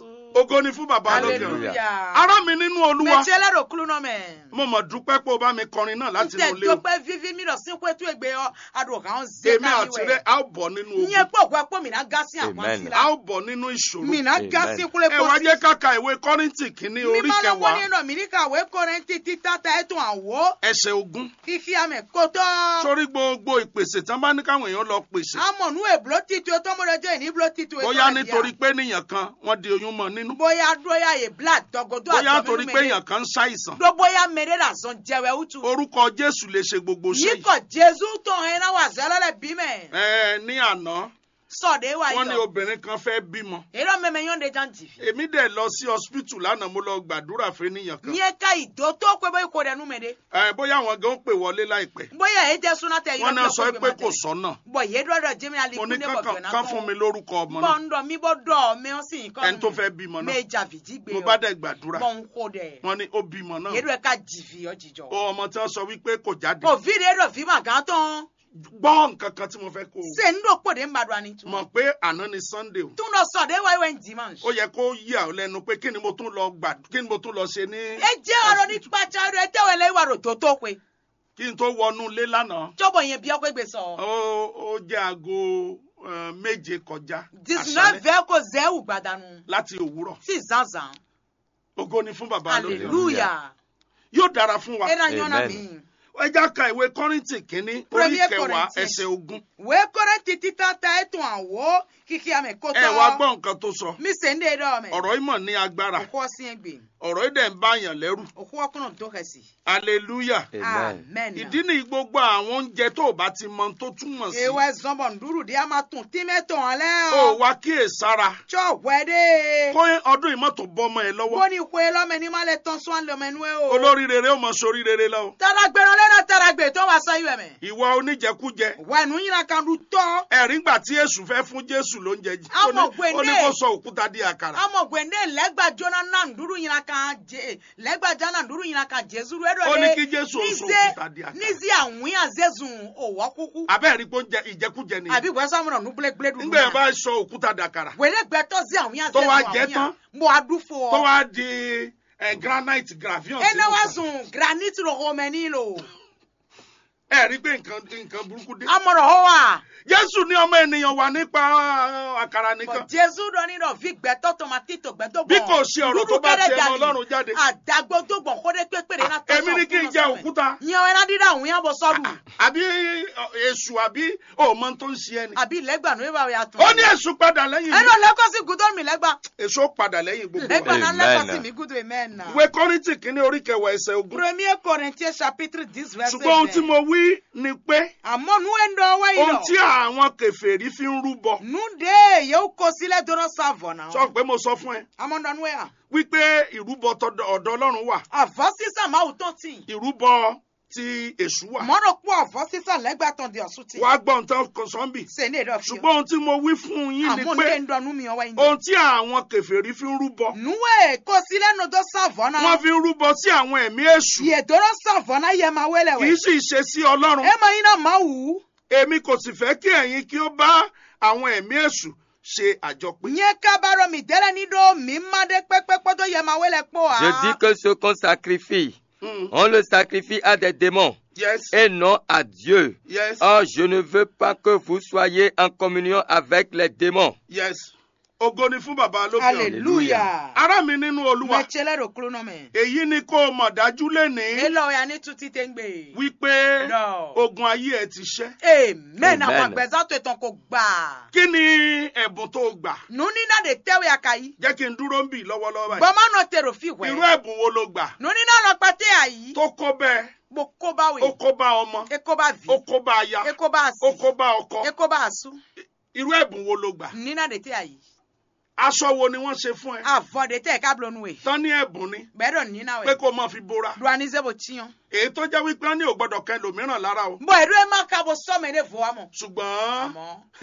jésù. ògo ni fún bàbá lókè ọ̀run hallelujah. ará mi nínú olúwa mẹtsẹlẹ ro kulu nọ mẹ. mo mọ̀ dúpẹ́ pé o bá mi kọrin náà láti inú ntẹ ilé o dọpẹ vivi mi lọ sí pẹtù ẹgbẹ ọ adùn kan zẹ èmi àti rẹ a ó bọ̀ nínú nyẹ ogun pé òkú ẹpọ mìíràn gasi àwọn Amen. àti a la. ó bọ̀ nínú ìṣòro mìíràn gasi kúlẹ̀ ẹ wá jẹ́ ká ka ìwé kọ́ríńtì kínní orí mímọ́ lọ́wọ́ kẹwàá nínú mi ní kàwé kọrin títí tata ẹ̀tún àwọ̀ ẹsẹ̀ ogún kíkí àmì kótó. sórí gbogbo ìpèsè tán bá ní káwọn èèyàn lọ pèsè amọ̀nù èbúló títú tọmọdé jẹ́ ìní èbúló títú ètò bóyá rẹ̀ nítorí bíà. pé níyàn kan wọ́n di oyún mọ́ nínú bóyá dóyà yè blood dọgọdọ bóyá àtọmínú torí pé mẹ́lẹ́. èèyàn kan ń ṣàìsàn dó bóyá mẹ́rẹ́ rà zọ́n jẹ́wẹ́ wútu. orúkọ jésù lè ṣe gbogbo ṣe yìí yíkọ̀ jésù tó hẹ́n náà wà zẹ́lẹ́lẹ̀ bí mẹ́. ẹ ní àná sọ̀dẹ̀ wà wọ́n ní yọ. obìnrin kan fẹ́ bímọ èrò mẹ́mẹ́ yọ̀ǹde jan jìfì. èmi dẹ̀ lọ sí hospital lánàá mo lọ gbàdúrà fún ènìyàn kan nyẹ ká ìdó tó pé bóyá kò dẹ̀ nú mẹ́rẹ́. ẹ bóyá àwọn gan pè wọlé láìpẹ́ bóyá èyí jẹ́ súná tẹ wọ́n náà sọ pé kò sọ́nà bọ̀ yé dọ́dọ̀ jẹ́mi alẹ́ mo ní kú ní bọ̀ kankan kán fún mi lórúkọ ọmọ bọ̀ náà ń dọ̀ mí bọ̀ dọ̀ mí ó sì ń kọ́ ẹni tó fẹ́ bímọ náà méjà fìdí gbé mo ọ. bá dẹ̀ gbàdúrà bọ̀ ń kó dẹ̀. wọ́n ní ó bímọ náà yéèdù ẹ̀ ká jìfì ọ jìjọ. ó ọmọ tí wọ́n sọ wípé kò jáde òfin rẹ̀ rọ̀ fí màgá tán. gbọ́ nǹkan kan tí mo fẹ́ kó o ṣe ń dò pòdé ń bàdùn àní tún. mọ̀ pé àná ni sunday o tún lọ sọ̀dẹ̀ wáyé wẹ̀ ń dimanche. ó yẹ kó yà ọ́ lẹ́nu pé kí ni mo tún lọ gbà kí ni mo tún lọ ṣe ní ẹ jẹ́ ọ̀rọ̀ ní pàṣẹ rẹ̀ tẹ́wọ̀ ẹlẹ́yìn wà rò tó tó pé. kí n tó wọnú ilé lánàá jọ́bọ̀ yẹn bí ọkọ̀ gbé sọ. ó ó jẹ́ aago eh, méje kọjá dìsínà àṣálẹ́ fẹ́ kó zẹ́wù gbàdánù. láti òwúrọ̀ sí zanzan. ògo ni fún bàbá lókè hallelujah. yóò dára fún wa ẹ náà yọ̀nà Amen. mi. ẹ já ka ìwé kọ́rìntì kínní orí Premier kẹwàá Corinthians. ẹsẹ̀ ogún wee kore titi tata etu awo kiki ame koto. ẹ wá gbọ́ nǹkan tó sọ mi se nde dɔ mɛ. ọ̀rọ̀ ìmọ̀ ní agbára òkú ọsìn egbe ọ̀rọ̀ ìdẹ̀ ń báyàn lẹ́rù òkú ọkùnrin tó kẹsì. hallelujah Amen. amen. ìdí ni gbogbo àwọn oúnjẹ tó o bá ti mọ tó túmọ̀ sí ewé zọbọ ndúró di a ma tún tímẹ tó hàn lẹ ó o. wá kíyèsára tsɔ wẹde. kó ọdún ìmọ̀tò bọ́mọ ẹ lọ́wọ́ bóni kue lọmẹ ní ma lè tán sún lọmẹnu ẹ o. olórí rere ó mọ sórí rere lọ o. taragbe lọ́lẹ́ taragbe tó wà sọ ìwẹ̀ mẹ́. ìwà oníjẹkújẹ wẹ̀nu yìnyín kan du tọ́. ẹ̀rí gbà tí èṣù fẹ́ fún jésù ló ń jẹ jí ó ní- Àmọ̀ gbèndé. ó ní kó sọ òkúta di àkàrà amọ̀ gwende lẹ́gbà jona náà ndúró yìnyín kan jẹ lẹ́gbà jana ndúró yìnyín kan jésù rẹ̀ dọ̀ Ó ní kí Jésù ó sọ òkúta di àkàrà. nízi àwọn yàn zẹ́zùn òwò kúkú. abẹ́rẹ́ pé ó ń jẹ ìjẹkújẹ ni àbí wẹ́n sọ́mùnà nùgbẹ́lẹ́gbẹ́lẹ́ dùn. nígbà yẹn bá sọ òkúta dàkàrà wẹ́lẹ́ gbẹ́tọ́ sí àwọn yàn Tó zẹ́zùn wá àwọn jẹ yàn. tán. mo adúfo. tó wá di eh, granite gravion ẹ náà wá sínú sùn granite rọ̀ ọmọ ẹni lò. ẹ rí pé nǹkan nǹkan burúkú dé amọ̀rọ̀ hó wa. jésù ní ọmọ ènìyàn wà nípa ah, àkàrà nìkan Bọ̀ Jésù dọ̀ nínú fi gbẹ́tọ́ tomati tó gbẹ́tọ́ gbọ̀n. Bí kò sí ọ̀rọ̀ tó bá ti ẹnu Ọlọ́run jáde. Àdàgbò tó gbọ̀n kó dé pépèrè náà tọ́sọ̀ èmi ní kí n jẹ òkúta Yan ẹran dídá àwọn yàn bọ̀ sọ́dún. àbí eh, èṣù àbí òmọ tó ń ṣe ẹni Àbí lẹ́gbà ní ìwà ìyá tún. ó ní èṣù padà lẹ́yìn Ẹnu mi lẹ́kọ́ sí gùdọ́ mi lẹ́gbà. èṣù ó padà lẹ́yìn gbogbo Lẹ́gbà wa. náà Amen. lẹ́kọ́ sí mi gùdọ́ amen na. ìwé kọ́rìntì kínní orí kẹwàá ẹsẹ̀ ogún Premier Corinthiens chapitre dix verset ṣùgbọ́n ohun tí mo wí ni pé Àmọ́ nu ẹ̀ ń dọ̀ wáyé ohun lọ. tí àwọn kèfèrí fi ń rúbọ Nu de yóò kó sílẹ̀ dọ́rọ̀ sàvọ̀ náà. sọ pé mo sọ fún ẹ Àmọ́ dọ̀ nu ẹ̀ hàn. wípé ìrúbọ tọ̀dọ̀ ọ̀dọ̀ Ọlọ́run wà Àfọ́ sísà máa wù tán tì. ìrúbọ ti èṣù wà Mọ́rọ̀ kú àfọ́ sísà lẹ́gbà tán di ọ̀sùn tì. wàá gbọ́ nǹkan kan sọ́ńbì Ṣé ní èdè ọ̀fíà? ṣùgbọ́n ohun tí mo wí fún yín ni Àmọ́ pé ní ń dọ̀nù mi ọwọ́ yín. ohun tí àwọn kèfèrí fi ń rúbọ nuwe ko sílẹ̀ nu dọ́ sàvọ́nà. wọ́n fi ń rúbọ sí àwọn ẹ̀mí èṣù yè dọ́rọ̀ sàvọ́nà yẹ máa wẹ́lẹ̀ kì í wẹ̀. sì ṣe sí Ọlọ́run ẹ máa yín náà máa wù ú. èmi kò sì fẹ́ kí ẹ̀yin kí ó bá àwọn ẹ̀mí èṣù ṣe àjọpín nyɛ kabarɔ mi dɛlɛ ni do mi ma de kpɛkpɛkpɛ yɛ ma wɛlɛ kpɔ wa. Je dis que ce qu'on sacrifie, Mm, on le sacrifie à des démons yes et non à Dieu. yes Or, je ne veux pas que vous soyez en communion avec les démons. yes ògo ni fún bàbá lókè ọ̀run hallelujah. ará mi nínú Olúwa mɛtsɛlɛ do kulo nɔ mɛ. èyí ni kó o mọ̀ dájú lénìí elɔ ya ni tuti te ń gbé. wípé Lọ. ogun ayé ẹ ti ṣẹ́ amen àwọn Amen. agbɛza tó tán kò gbà. kí ni ẹ̀bùn tó o gbà nunina de tɛwé ya ka yi. jẹ́ kí n dúró ń bì lọ́wọ́lọ́wọ́ báyìí bɔmɔnɔ tero fi irú wɛ. ẹ̀bùn wo lo gbà nunina lɔ kpɛtɛ ayi. tó kó bẹ́ẹ̀ mo kó bá ó wè. kó bá ọmọ eko bá vi. ó kó bá aya eko bá ó si. kó bá ọkọ eko bá su. irú ẹ̀bùn wo lo gbà nunina de tɛ ayi. aṣọ wo ni wọ́n ṣe fún ẹ avɔ de tɛ kablo nu wè. tán ní ẹ̀bùn ni bɛrɛ nina pé wɛ. kó o máa fi bora duanize bo tiɲɔ. èyí tó jẹ́ wípé wọ́n ní ò gbọ́dọ̀ kẹ́ lòmíràn lára o bɔn edu ema ka bo sɔmɛ ne vo amɔ. ṣùgbọ́n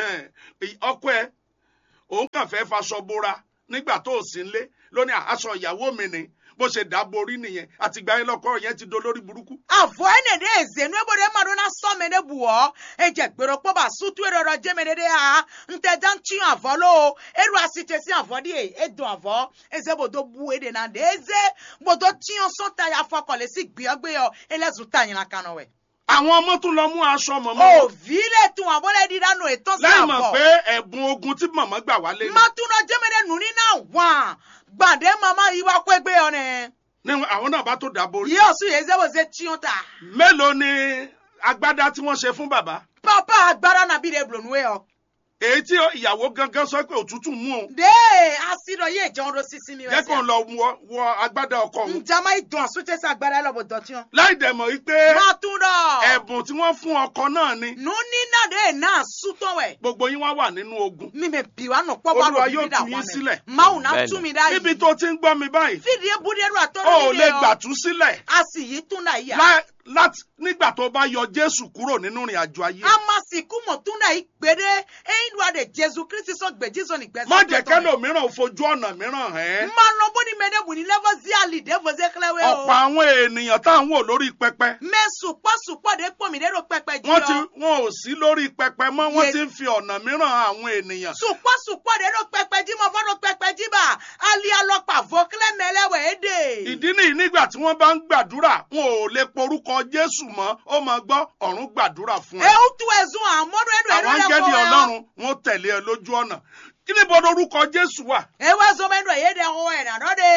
àmọ́ ọkọ ẹ òun kàn fẹ́ faṣọ bora nígbà tó o sì ń lé lónìí aṣọ ìyàwó mi ni bó ṣe dáborí nìyẹn àtìgbà yẹn lọkọ yẹn ti dolórí burúkú. avɔ ene ɖe eze nu ebo ɖe ma ɖo na sɔme ɖe buɔ edze gbero kpɔ ba sutu eɖɔɖɔ dzeme ɖe ɖe ha ŋutɛ da ŋtsi avɔ lo eɖo asi te si avɔ ɖi edo avɔ eze bodo bu eɖe na ɖe eze bodo tsiɔ sɔta ya fɔ kɔ le si gbiɔgbe yɔ ele zu ta nyina kanɔ wɛ. àwọn ọmọ tún lọ mú aṣọ mọ̀mọ́ òvi le tún àbọ̀ lè di dánú ètò sí lẹ́yìn mọ̀ àbọ̀. pé ẹ̀bùn ogun tí mọ̀mọ́ gbà wálé ni. matuna jẹ́mẹ̀dẹ̀ nù ní náà wà gbàdé mama yìí wá kó ẹgbẹ́ yọ nẹ. ní àwọn náà bá tó dáborí. yíyọ sùn yẹn zẹ́wọ̀ zẹ́ tiọ́ ta. mélòó ni agbádá tí wọ́n ṣe fún bàbá. pápá agbára nàbí de blònú ẹ ọ. èyí tí ìyàwó gangan sọ pé òtútù mú òun. dee asidọ yé ìjọun ló sísí mi jẹ́ kó ń lọ wọ wọ agbádá ọkọ òun. njama ìdùn àsúntẹ́sí agbára ẹ lọ́bọ̀ dọ̀tíọ́. láì dẹ̀ mọ̀ wípé matuna. ẹ̀bùn tí wọ́n fún ọkọ náà ni. nu nínà de náà sútọ́ wẹ̀. gbogbo yín wá wà nínú ogun. mímẹ bí wa nù pọ́ bá Olúwa lọ yóò bíbí dà tú wà yín sílẹ̀. mẹ́. máwù náà Bẹ́ẹ̀ni. tú mi dá yìí. níbi tó ti ń gbọ́ mi báyìí. fídìí ebúdérú o àtọ́rọ́ ò lè gbàtú sílẹ̀. a sì yí tún náà yà. lá- láti nígbà tó bá yọ jésù kúrò nínú ìrìn àjò ayé. amasiku mọ̀túnà ìgbéde ẹ̀yin ló adé jésù kristi sọ gbèjì sọ nígbẹ́sẹ̀. má jẹ́ kẹ́lòmíràn ò fojú ọ̀nà mìíràn hẹ́n. mma lọ bó ni mẹ́lẹ́ bù ní lẹ́fọ́ sí àlìdé fọ́sẹ́ kílẹ̀wé o. ọ̀pọ̀ àwọn ènìyàn tá à ń wò lórí pẹpẹ. mẹ́ sùpọ̀ sùpọ̀ de pọ̀ mí lérò pẹpẹ jù wọ́n ti lọ. wọn ò sí lórí pẹpẹ mọ́ wọ́n Ye- ti ń fi ọ̀nà mìíràn àwọn ènìyàn. sùpọ̀ sùpọ̀ de ló pẹpẹ jí mọ fọ́dọ̀ pẹpẹ jí bá alẹ́ alọ́pàá fọ́ kílẹ̀ mẹ́lẹ́wẹ̀ é dè. ìdí nìyí nígbà tí wọ́n bá ń gbàdúrà wọn ò lè porúkọ jésù mọ́ ó máa gbọ́ ọ̀run gbàdúrà fún ẹ. ewu tu ẹ̀sùn àmọ́dún ẹ̀dùn àwọn ẹ̀dùn áńgẹ́lì ọlọ́run wọn ò tẹ̀lé ẹ lójú ọ̀nà. kí ni bọ́dọ̀ orúkọ jésù wà? ewu ẹ̀sùn mẹ́dùn ẹ̀yẹ́ dẹ̀ ọwọ́ ẹ̀ nàdọ́ de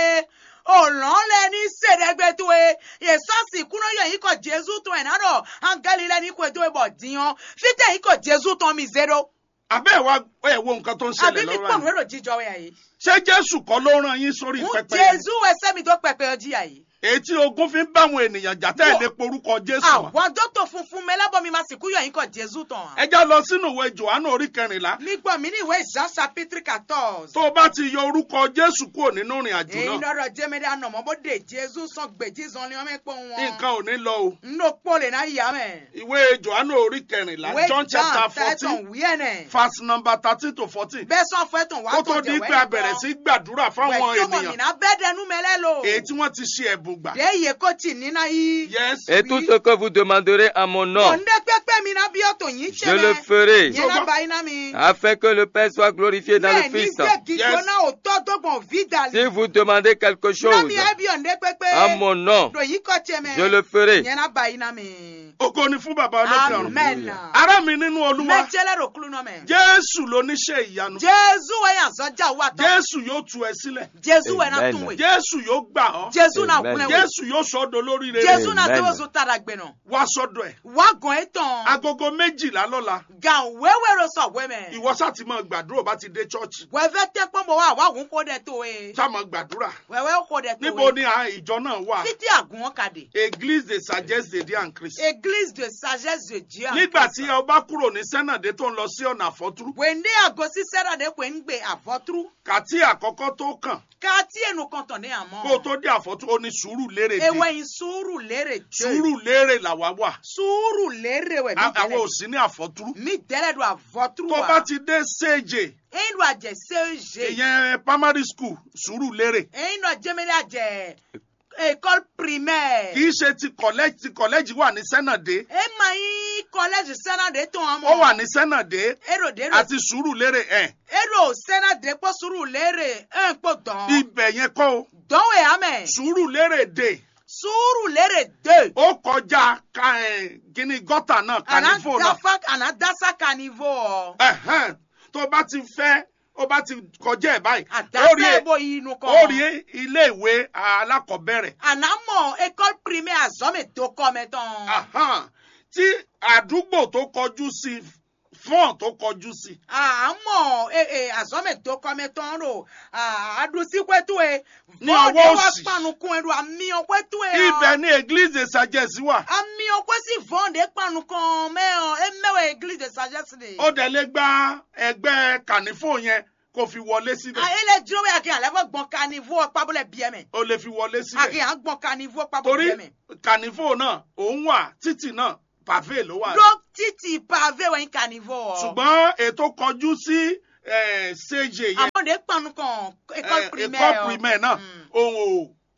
òlàn lẹ ní sèdẹ́gbẹ́ tó e yẹsọ́sì kúnú yẹ yìí kọ jésù tó ẹ̀ nàdọ̀ áńgẹ́lì lẹ ní kó ètò ìbọ̀ díyan fítẹ̀ yìí kọ jésù tó mi zero. abẹ́ ẹ̀ wá ẹ̀ wo nǹkan tó ń àbí ṣẹlẹ̀ mi lọ́wọ́ pọ̀nù yìí. èrò jíjọ wẹ̀ yìí. ṣé jésù kọ́ ló rán yín sórí ń pẹpẹ yẹn? jésù ẹsẹ̀ mi tó pẹpẹ ọjí yà yìí. èyí tí ogun fi ń bá àwọn ènìyàn jà tẹ́ ẹ̀ lè porúkọ jésù mọ́. àwọn dókítà funfun mẹlẹ́bọ̀ mi máa sìnkú yọ yín kọ jésù tán. ẹ já lọ sínú ìwé johannu orí kẹrìnlá mi gbọ́ mi ní ìwé jean chapitre quatorze. tó o bá ti yọ orúkọ jésù kúrò nínú ìrìn àjò èyí náà lọ́dọ̀ jẹ́mẹ́dẹ́ ànàmọ́ bó de jésù sàn gbèjì sàn ni wọ́n mẹ́ pọ̀ wọn. nǹkan ò ní lọ o. nínú pọ́lẹ̀ náà yà mẹ́. ìwé johannu orí kẹrìnlá ìwé john chapter fourteen tẹ̀tàn wíyẹnẹ̀. verse number thirteen to fourteen bẹ́ẹ̀ sọ fún ẹ̀tàn wà kó tó di pé a bẹ̀rẹ̀ sí gbàdúrà fáwọn ènìyàn wẹ̀tọ́mọ̀mìnà bẹ́ẹ̀ dẹnu mẹ́lẹ́ lò. èyí tí wọ́n ti ṣe ẹ̀bùn gbà. dé iye kó tì nínú yìí. yes Et tout ce que vous demanderez à mon nom, Òǹdé pẹ́pẹ́ mi náà bí ọ̀tọ̀ yìí ṣe je le ferai, Yẹn náà bá iná mi. afin que le Père soit glorifié dans le Bẹ́ẹ̀ ní Fils. sẹ́ẹ̀kì Yes. gbóná òótọ́ dọ́gbọ̀n vídàlì. Si vous demandez quelque Náà chose mi ẹ́ bí òǹdé pẹ́pẹ́. à mon nom, Lòyìn kọ́ tiẹ̀ mẹ́. je le ferai. Yẹn náà bá iná mi. ògo ni fún bàbá olókè ọ̀run. Amen. ará mi nínú olúwa Mẹ́jẹ́lẹ́ rò kúlú náà mẹ́. jésù lóníṣẹ́ ìyanu Jésù wẹ̀ yàn sọ́jà wà tán. jésù yóò tú ẹ sílẹ̀ Jésù wẹ̀ náà Amen. tún wẹ̀. jésù yóò gbà ọ́ Jésù náà Amen. kúnlẹ̀ wẹ̀. jésù yóò sọ ọ́ dolórí rere Jésù náà Amen. tó oṣù tàdà gbẹ̀nà. wá sọ́dọ̀ ẹ̀ Wá gan ẹ̀ tán. agogo méjìlá lọ́la Gàn wẹ́wẹ́ ro sọ̀ wẹ́mẹ̀. ìwọ sá ti máa gbàdúrà ó bá ti dé chọ́ọ̀chì Wẹ́fẹ́ tẹ́ pọ́nbọ̀ wá wá òun kó dẹ̀ tó e. sá máa gbàdúrà Wẹ́wẹ́ kó dẹ̀ tó e. níbo ni à- ìjọ náà wà Títí àgùn wọn kàdé. église de sagesse de dieu en christ Église de sagesse de Dieu. en nígbà Christ. tí ẹ bá kúrò ní sẹ́nàdé tó ń lọ sí ọ̀nà àfọ́túrú Wèndé àgọ́ sí sẹ́ràdé pé ń gbé àfọ́túrú. kàtí àkọ́kọ́ tó kàn Ká tí ẹnu kan tàn ní àmọ́. kó o tó dé àfọ́túrú ó ní sùúrù lérè dé Ewé yín sùúrù lérè jẹ́. sùúrù lérè làwa wà Sùúrù lérè wẹ̀ mí À- àwọn ò dẹ́lẹ̀. sí ní àfọ́túrú Mi dẹ́lẹ̀ do àfọ́túrú tó wa. bá ti dé séje Eyín ló àjẹ́ séje. ìyẹn primary school sùúrù lérè Eyín ló àjẹmẹ́lẹ́ àjẹ́ école primaire. kì í ṣe ti kọ̀lẹ́jì ti kọ̀lẹ́jì wà ní sẹ́nàdé E ma yín collège sẹ́nàdé tó wọn mọ̀. ó wà ní sẹ́nàdé Èrò dèrò. àti sùúrù lérè ẹ̀ Èrò sẹ́nàdé pọ̀ sùúrù lérè ẹ̀ ń pò dán. ibẹ̀ yẹn kọ́ o Dánwò àmẹ́. sùúrù lérè dé Sùúrù lérè dé. ó kọjá ka ẹ̀ gíní gọ́tà náà kànífò náà Àná àná dásá kanivo. Ẹ̀hẹ́n, tó bá ti fẹ́ ó bá ti kọjá ẹ̀ báyìí ó rí Àdásá ẹ- ebo inú kan. ó rí ilé ìwé alákọ̀ọ́bẹ̀rẹ̀ Àná mọ̀ école primaire àzọ́mẹ̀ tó kọ́ mi tán. Ahán, tí àdúgbò tó kọjú sí fọ́ọ̀n tó kọjú sí àmọ́ àzọ́mẹ̀ tó kọ́ mi tán ro àdùsíkwẹ́tù ẹ̀. Ní ọwọ́ òsì. panukun ẹ̀rù àmì ọ̀kwẹ́tù ẹ̀. ibẹ̀ ní église de sagesse wà àmì ọ̀kwẹ́ sì vọ́ǹdé panukun mẹ́hàn ẹ̀ mẹ́wàá église de sagesse de. ó dẹ̀ lè gba ẹgbẹ́ kànífò yẹn kó fi wọlé síbẹ̀ ayẹlẹ dúró bẹ́ẹ̀ àkìyàn lẹ́fọ̀ gbọ̀n kanivo ọ̀pábọ̀lẹ̀ bíẹ́ mẹ́. ó lè fi wọlé síbẹ̀ àkìyàn gbọ̀n kanivo torí ọ̀pábọ̀lẹ̀ bíẹ́ mẹ́. kànífò náà òun wà títì náà pàvé ló wà ló títì pavé wẹ̀yìn kanivo. ṣùgbọ́n ètò kọjú sí eh, séje yẹn àmọ́ de panukun école eh, primaire. école primaire náà Mm. òun ò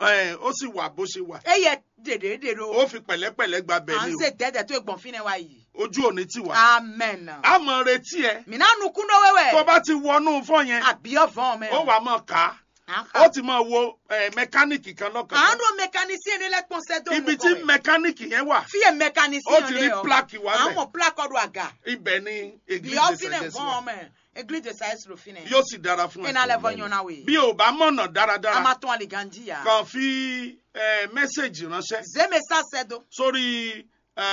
ẹ, ó sì wà bó ṣe wà eye dèdè dèdè o ó fi pẹ̀lẹ́pẹ̀lẹ́ gba à bẹ̀ ń ni ṣe dẹ́dẹ̀ tó gbọ̀n fínẹ̀ wa yìí o ojú òní ti wà amen a mọ̀ retí ẹ mina nukun dɔ tó wɛwɛ bá ti wọnú fọ́ yẹn abiyɔ vɔn mɛ ó wà mọ̀ ká ó aha ti mọ̀ wo ẹ, mẹkáníìkì kan lọ́kàn an do mécanicien de lɛ kpɔnsɛ do ibi tí mẹkáníìkì yẹn wà fi ye ó mécanicien ti de rí yɔ pláàkì wà an bẹ̀ mɔ plakɔ do aga ibẹ̀ ni biyɔ ègbé finɛ ìdẹ̀sẹ̀jẹsẹ̀ vɔn mɛ église de sa esro finɛ yóò sì dára fún ẹ ina lɛ vɔ ɲɔna we bí o bá mọ̀nà dáradára ama tɔn ali ganji ya kàn fi ẹ, mẹ́sẹ̀gì ránṣẹ́ zeme sa sɛ do sórí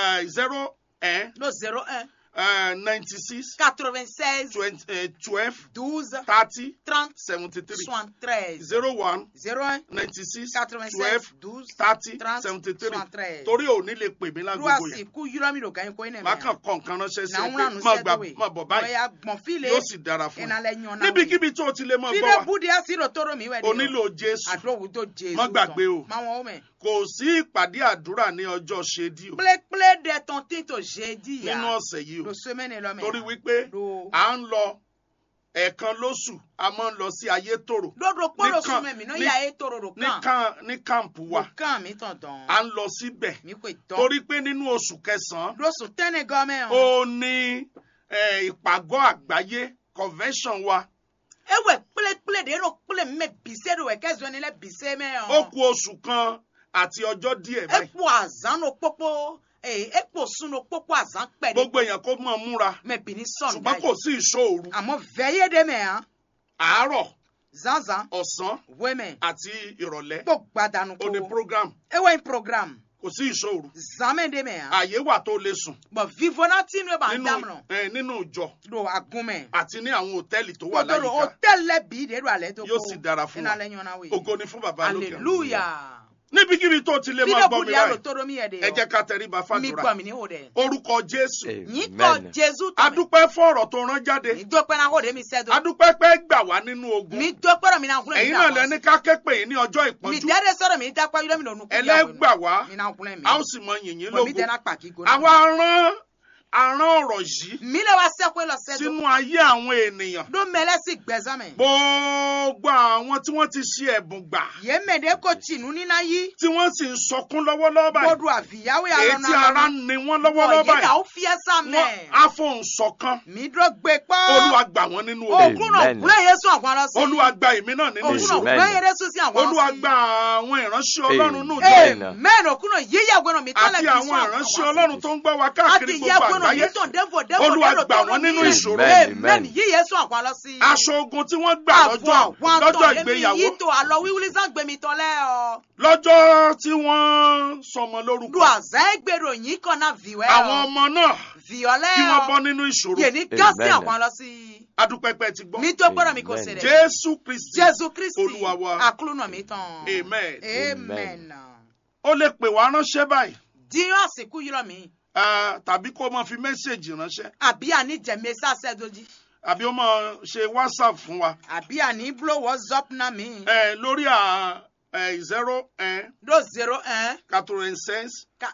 zero do zero un ninety six quatre vingt seize twelve douze thirty trente seventy three soixante treize zero one zero un ninety six quatre vingt twelve seize douze thirty trente seventy three soixante treize torí ò ní lè pè mí lágbègbè luasi yẹn ku yúrọ mi do ganyin ko ine má mɛ kàn kọ nǹkan ránṣẹ́ sí na ẹ ŋuna pé nu má sɛ gbà do we má bọ̀ báyìí bɔya gbɔn file yóò sì dára fún ina ẹ lɛ ɲɔna we níbikíbi tó o ti lè mọ gbọ́ fide wa budi asi do toro mi wɛ de o nílò Jésù ado wu do jesu Má gbàgbé o. ma wɔn o mɛ kò sí ìpàdé àdúrà ní ọjọ́ ṣédí o kplekple de tɔn ti to jeedi nínú ya ọ̀sẹ̀ yìí o do semaine lɔ mɛ torí wípé do à ń lọ ẹ̀ẹ̀kan lóṣù a máa ń lọ sí ayétòrò do do kpolo Ní kan- sumɛ mi no ní- ya ye toro do ní kan kan ní kàǹpù wa do kan mi tɔn tɔn à ń lọ síbẹ̀ mi ko tɔn torí pé nínú oṣù kẹsàn-án do sun tɛnɛ gɔmɛ o ó ní eh, ìpàgọ́ àgbáyé convention wa ewɛ kplekple de do kple mɛ bise do wɛ kɛ zɔni lɛ bise mɛ ó o kù oṣù kan àti ọjọ́ díẹ̀ báyìí ekpo azan no kpokpo ee ekpo sun no kpokpo azan kpɛ de gbogbo èèyàn kó mọ̀ múra mɛ bini sɔn da ṣùgbọ́n kò yi sí ìṣòro àmɔ vɛye de mɛ hàn àárọ̀ zanzan ọ̀sán wɛmɛ àti ìrọ̀lẹ́ kpo gbadanu ó ní ko program ewɛ in program kò sí ìṣòro zanmɛ de mɛ hàn àyè wà tó lè sùn bɔn vivona ti nu b'an nínú daminɛ eh, nínú ìjọ do agunmɛ àti ní àwọn hòtẹ́ẹ̀lì tó wà kótó do láyìíká hôtel lɛ bi de do alɛ to yóò sì dára fún ina wa lɛ ɲɔna we ògo ni fún bàbá lókè ọ̀run. hallelujah níbikíbi tó ti lè máa fide gbọ́ mi budi alo báyìí toro mi yɛ de ẹ jẹ́ yɔ ká tẹríba mi fàdúrà gbɔ mi ni o dɛ orúkọ jésù yín kɔ Amen. jesu a tɔmɛ dúpẹ́ fún ọ̀rọ̀ tó rán jáde mi dópẹ́ na ko de mi sɛ do a dúpẹ́ pé gbà wá nínú ogun mi dópẹ́ rɛ mi na kulɛ mi ẹ̀yin na náà lẹni ká ké pè yín ní ọjọ́ mi ìpọ́njú dɛde sɔrɔ mi dakpa yɔrɔ mi na onukun ẹlẹ́gbà wá mi na kulɛ mi a ó sì mọ yìnyín bɔn mi lógo tɛ na kpa k'i go àwa rán arán ọ̀rọ̀ yìí mi le wa sɛ ko lɔ sɛ do sínú ayé àwọn ènìyàn do mɛlɛ si gbɛzɔn mɛ gbogbo àwọn tí wọ́n ti ṣe ẹ̀bùn gbà ye mɛ de ko tinu ni na yi tí wọ́n sì ń sọkún lọ́wọ́lọ́wọ́ báyìí gbɔdu aviyawo ya èyí lɔ tí ara na ń ni wọ́n lọ́wọ́lọ́wọ́ bɔn ye báyìí na o fiyɛ sa wọ́n mɛ afohùn ṣọ̀kan mi dro gbe olúwa kpɔ gbà wọ́n nínú ogun okun na Amen. kulɛ ye sɔn kwan lɔ si olúwa gba èmi náà nínú okun na ìṣòro Amen. kulɛ ye de so si àwọn olúwa si gba àwọn ìránṣẹ́ ọlọ́run nù jọ Amen. amen okun na ye yagbɛ na mi tɔ lɛ àti bi àwọn sɔn ìránṣẹ́ ọlọ́run tó ń gbọ́ wa káàkiri ati gbogbo yagbɛ na mi àgbáyé tɔn defo defo Olúwa de do gbà tɔrɔ wọ́n nínú mi ìṣòro. amen Amen. yi ye sɔn kwan lɔ si aṣọ ogun tí wọ́n gbà lọ́jọ́ àwọn lọ́jọ́ tọ̀ lémi ìgbéyàwó yìí tó àlọ́ wíwúlí sàgbémi tọ́lẹ̀ ọ́. lọ́jọ́ tí wọ́n sọmọ lórúkọ lu àzá ẹgbẹ̀rún yìí kan náà vìwẹ́ àwọn ọ́. ọmọ náà vìọ́lẹ̀ kí wọ́n bọ́ ọ́. nínú ìṣòro yèní gásí Amen. àwọn lọ sí i. adúpẹ́pẹ́ ti gbọ́ mi tó gbọ́dọ̀ mi kò Amen. ṣẹlẹ̀. jésù kristi jésù kristi Olúwa wa. àkúlùnà mi tán. amen amen. ó lè pè wá ránṣẹ́ báyìí dín àsìkò yìí lọ mí. ah, tàbí kó máa fi mẹ́sẹ̀gì ránṣẹ́ àbí àní jẹ̀mí sàṣẹ́ dojí. àbí ó máa ṣe whatsapp fún wa àbí àní blow whatsapp náà mi. Eh, lórí à zero do zero un quatre-vingt-seize Ka-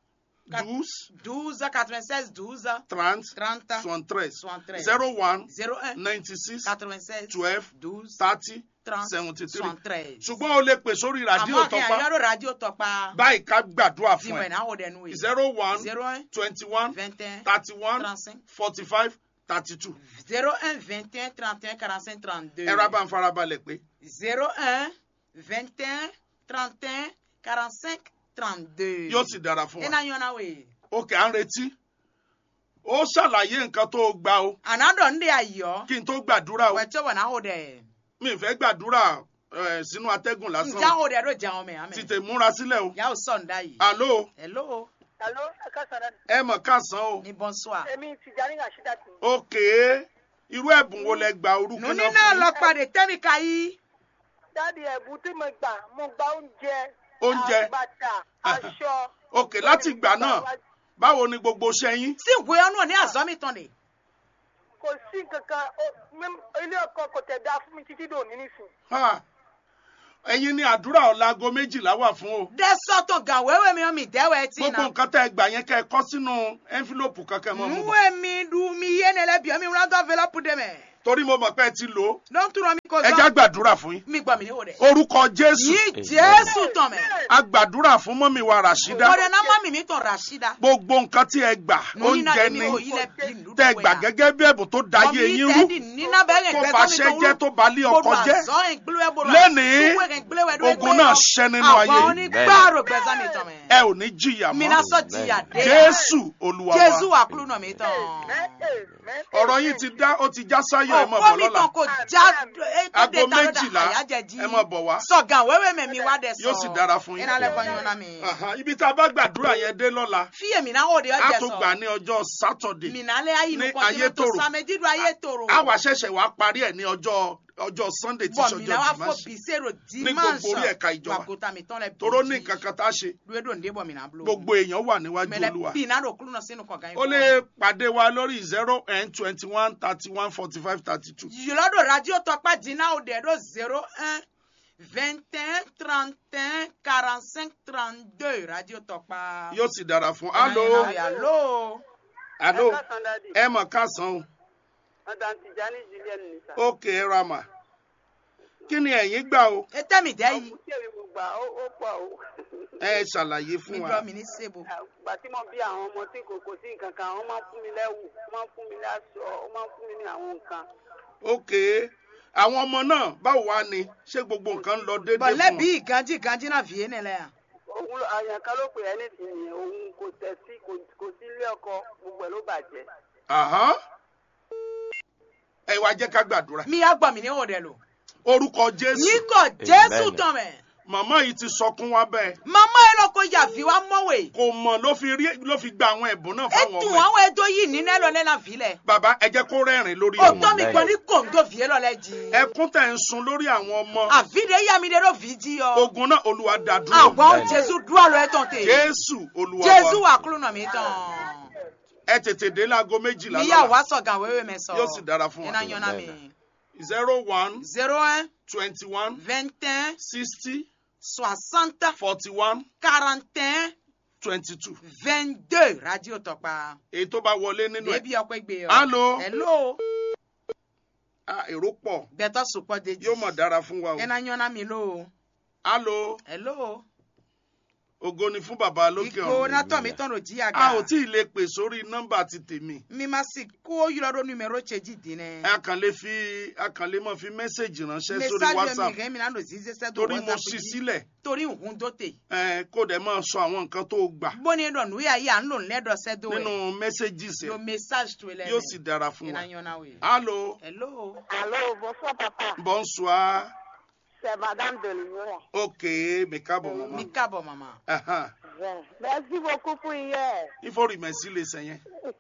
Ka- douze douze quatre-vingt-seize douze trente trente soixante-treize soixante-treize zero one zero un ninety-six quatre-vingt-seize twelve douze thirty trente seventy-three soixante-treize. ṣùgbọ́n o lè pè sórí rádíò àmọ́ kí tọpa àyọ̀rọ̀ rádíò tọpa báyìí ká gbàdúrà fún dìmọ̀ ẹ ìnáwó dẹnu yìí zero one zero un twenty-one vingt un thirty-one trente-cinq forty-five thirty-two zero un vingt un trente un quarante cinq trente deux ẹ̀rọ abáǹfarabalẹ̀ pé zero un vingt un trente un quarante cinq trente deux. yóò sì dára fún ẹ wa náà yọ̀nà wẹ̀. òkè à ń retí ó ṣàlàyé nǹkan tó o gbà o ànádọ̀ ń dé ayọ̀ kí n tó gbàdúrà o wẹ̀tsọ̀ wọ̀ náà wò dẹ̀. mi ì fẹ́ gbàdúrà eh, sínú atẹ́gùn lásán ǹjẹ́ àwọn òde ló jẹun mẹ́ àmẹ́. tètè múra sílẹ̀ o yà ó sọ̀ ń dá yìí. àló hello Alo, ẹ káàsán dáàdì. ẹ mọ̀ káàsán o ní bonsoir. Èmi Tìjání Rashida tì. òkè irú ẹ̀bùn wo lẹ gba orúkọ nùní náà náà fún lọ pàdé tẹ́míkà yìí. Dáàdì ẹ̀bùn tí mo gbà, mo gba oúnjẹ, Oúnjẹ. bàtà, aṣọ. òkè láti ìgbà náà báwo ni gbogbo iṣẹ́ yín sí ìwé ọ̀nà ní àzọ́mì tán ni. Kò sí kankan, ó- mẹ́m- ilé ọkọ kò tẹ̀ dá fún mi títí dòní nísìn. Ha! ẹ̀yin ni àdúrà ọ̀la aago méjìlá wà fún o dẹ́sọ̀tọ̀ gan wẹ́wẹ́ mi mi dẹ́wẹ́ tí gbogbo na. nǹkan tẹ́ ẹ gbà yẹn kẹ́ ẹ kọ́ sínú ẹ́ńfílòpù kankan mọ́ mọ́ bọ̀. nuwe mi du mi yé ne lẹ bi mi wúlò tó enveloppe de mẹ. torí mo mọ̀ pé ẹ ti lò ó Don't throw me cause ẹ já gbàdúrà fún yín mi gbọ́ mi ní òde. orúkọ jésù Yí Jésù tán mẹ́. a gbàdúrà fún mọ́mí wa ràṣídá Òde náà má mi mi tàn Rashida. gbogbo nǹkan tí ẹ gbà oúnjẹ ni tẹ ẹ gbà gẹ́gẹ́ bí ẹ̀bùn tó dayé yín rú tó fàṣẹ jẹ́ tó balẹ̀ ọkọ jẹ́ Lénìí, ogun náà ṣẹ́ nínú ayé Àwọn yìí. onígbàrò gbẹ̀sán mi tán mẹ́. ẹ ò ní jìyà Mi mọ́ náà sọ jìyà dé. jésù olúwa Jésù wa wà kúrú náà mi tán. ọ̀rọ̀ yín ti dá ó ti já sáyọ̀ ẹ mọ̀ Ọ̀pọ̀ bọ̀ mi lọ́la tàn kò já Aago méjìlá, ẹ máa bọ̀ wá. Sọ̀gàn wẹ́wẹ́ mi mi wá dẹ̀ sọ. Yóò sì dára fún yín. Iná lẹ́kọ̀ọ́ yín náà mi. Aha, ibi tá a bá gbàdúrà yẹn dé lọ́la Fíyè mi náà ó de a ọjẹ́ tún sọ. gbà ní ọjọ́ sátọ̀dé Mi náà lé ayé ní inú kọ́ ayé tó tòrò. sàmẹ́jìdú ayé tòrò. a wà ṣẹ̀ṣẹ̀ wá parí ẹ̀ ní ọjọ́ ọjọ́ sunday tí Bọ̀ mi náà wá ṣọjọ́ fò dimanche bísèrò Ní gbogbo orí ẹ̀ka ìjọba. Wàgòtà mi tán lẹ bí. toró ní nǹkan kan tá a ṣe Lúwẹ́dò ń débọ̀ mi náà blo. gbogbo èèyàn wà níwájú Mẹlẹ olúwa bí náà ló kúrú náà sínú kọ̀ọ̀kan ó lè pàdé wa lórí zero n twenty one thirty one forty five thirty two Yìlọ́dọ̀ radio tọpa dínà òde ẹ̀dọ́ zero un vingt un trente un quarante cinq trente deux radio tọpa. yóò sì dára fún alo Alo. alo Ẹ káàsán dádì. ẹ mọ̀ káàsán o Madam Tijani Julian ni sà. ókè ẹ ra mà kí ni ẹ̀yin gbà o E tẹ́ mi dẹ́ yìí. Ọkùnrin tí èmi mo gbà ó ó pọ̀ o. ẹ ṣàlàyé Mi fún wa gbọ́ mi ní sebo. Ìgbà tí mo bí àwọn ọmọ tí kò kò sí nǹkan kan, wọ́n máa ń fún mi lẹ́wù, wọ́n máa ń fún mi láṣọ, wọ́n máa ń fún mi ní àwọn nǹkan. ókè àwọn ọmọ náà báwo wá ni ṣé gbogbo nǹkan ń lọ déédéé Bọ̀ fún lẹ́bi wọn ìganjí ìganjí náà fìyé nílẹ̀ yà. Òun ló- àyàn kan ló pè é nísìnyí, òun kò tẹ̀ sí kò- kò sí ilé ọkọ, gbogbo ẹ̀ ló bàjẹ́. Àhán. ẹ wá jẹ́ ká gbàdúrà Mi yà gbọ́ mi ní òde lò. orúkọ jésù Yín kọ̀ Jésù tán mẹ́. màmá yìí ti sọkún wá bẹ́ẹ̀ Màmá ẹ lọ kó yàfi wá mọ́wé. kò mọ̀ ló fi rí ló fi gba àwọn ẹ̀bùn náà fáwọn Ètò ọmọ ẹ̀ àwọn ẹjọ́ yìí nínú ẹ̀rọ lẹ́la fìlẹ̀. bàbá ẹ jẹ́ kó rẹ́rìn lórí Ó ọmọ tọ́ mi gbọ́ ní kòńdó fìyé lọ́lẹ́ jì. ẹkún tẹ̀ ń sun lórí àwọn ọmọ Àfíde yá mi dé ló fi jí ọ. ogun náà olúwa dá dúró Àwọn Jésù dúró lọ ẹ̀tàn tè. jésù olúwa Jésù wa wà kúrò náà mi tán. ẹ tètè dé láago méjìlá Níyà lọ́la wá sọ̀gàn wéwé mi sọ. yóò sì dára fún Iná wa yan náà mi. zero one zero un twenty one vingt un sixty soixante forty one quarante un twenty two vingt deux radio tọpa. èyí tó bá wọlé nínú ẹ̀ Débi ọpẹ gbé ọ. Hello. Hello. ah, èrò pọ̀ Bẹ́tọ̀ sùpọ̀ dèjì. yóò mọ̀ dára fún wa o Iná yan náà mi lò. alo Hello. ògo ni fún bàbá lókè Ìkó ọ̀run nátọ̀ mi tọ̀nà jí àga. a ò tí ì lè pè sórí nọ́mbà ti tèmi Mi ma si kó yọrọ numero tseji dinẹ. a kàn lè fi a kàn lè mọ̀ fi mẹ́sẹ̀gì ránṣẹ́ sórí Message mi whatsapp rẹ̀ mi náà lò zize sẹ́ torí mo ṣí sílẹ̀ Torí nkun tó tè. ẹ, kó dẹ̀ máa sọ àwọn nǹkan tó gbà Bóni dọ̀ nù yà yà ń lò lẹ́dọ̀ sẹ́ do nínú ẹ̀. mẹ́sẹ̀gì Lo sẹ̀ message tó lẹ́ yóò sì dára fún wa Iná yan náà wẹ̀. alo Hello. Allô, bonsoir papa. bonsoir C'est Madame de Lyon. ok mi káàbọ̀ mọ́mọ́ Mi káàbọ̀ màmá. Ahan. Bien. Merci beaucoup pour hier. ifo rìmẹ̀sì lè sẹ́yìn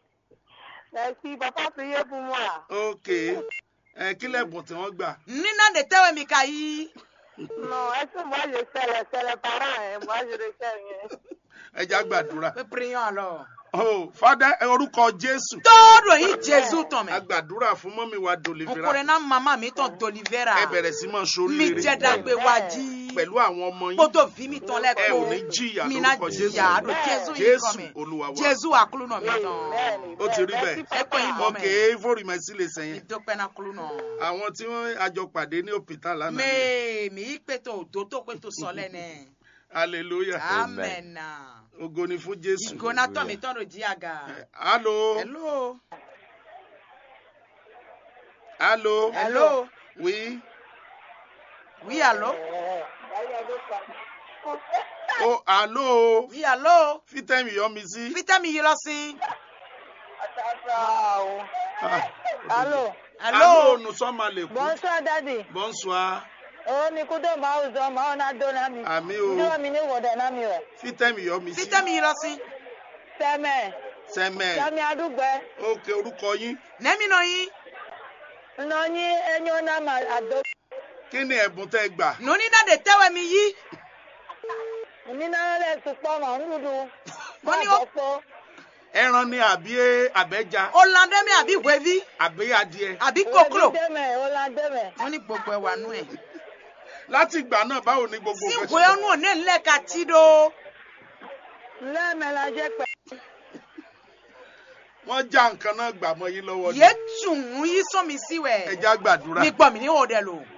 Merci, papa, priez pour moi. ok ẹ kí lẹ́bùn tí wọ́n gbà Nínà de tẹ́wẹ̀ mi ka yí. Non, est-ce que moi je sais les, c'est les parents, hein? moi je ne sais rien. ẹ já gbàdúrà Pé prions alors. oh fada ẹ orúkọ jésù Tọ́ọ̀dọ̀ yìí Jésù tán a mẹ́. gbàdúrà fún mọ́mí wa dòlìfẹ́ra Nkùnrin náà màmá mi tán dolivera. ẹ bẹ̀rẹ̀ sí máa sórí Mi rere jẹ́ dàgbé wájí. pẹ̀lú àwọn ọmọ yín Kótó fi mi tán ẹ ò ní lẹ́kọ̀ọ́. jìyà Mi náà lórúkọ jìyà àdó Jésù yìí kọ́ jésù mi. olúwa wa Jésù àkúlù náà mi tán. Bẹ́ẹ̀ni, ó ti rí bẹ́ẹ̀. bẹ́ẹ̀ Merci, Ẹ pé papa. ìmọ̀ ok mẹ́. ifo rìmẹ̀sì lè Mi sẹ́yìn dọ́pẹ́ náà kúlù náà. àwọn tí wọ́n àjọ pàdé ní òpìtà lánàá ni. Mee mi ikpeto ododo kpeto sọlẹ nẹ. hallelujah Amen. ògo ni fún jésù Ìgòna tọ́ mi tọ́nu jí àga. allo Hello. allo Hello. oui Oui, allô? oh allo Oui, allô? fítẹ́mi yọ mi sí. Fítẹ́mi yìí lọ sí. Wow. Ah, Allô, Allô? nous sommes à l'écoute bonsoir daddy. bonsoir Oh, ni kudo ma uzo ma ona do na mi. àmì o Ndo mi ni woda na mi we. fítẹ́mi yọ mi sí. Fítẹ́mi yìí lọ sí. Seme, sẹ́mẹ̀ sami adugbe. ok orúkọ yín Nẹ́mi nọ yín. No ni enyo na ma ado. kí ni ẹ̀bùn tẹ́ gbà. Nùní náà de tẹ́wẹ̀ mi yí. Ni na le supo ma ndudu. Mo ní ó- po. ẹran ni àbí àbẹ́ja Ọ̀làndẹ́mi àbí wẹ́ví àbí adìẹ. àbí kòkòrò. Deme, ola deme. Wọ́n ní gbogbo ẹ̀wà nù ẹ̀. láti ìgbà náà báwo ni gbogbo Sí nǹkan ìwé ọ̀nù òní ńlẹ̀ ka tí do. Le me la je pe. wọ́n já nǹkan náà gbà mọ́ yín lọ́wọ́ ni yé tùn yí sọ́mi sí ẹ wẹ̀ já gbàdúrà mi gbọ́ mi ní òde lò.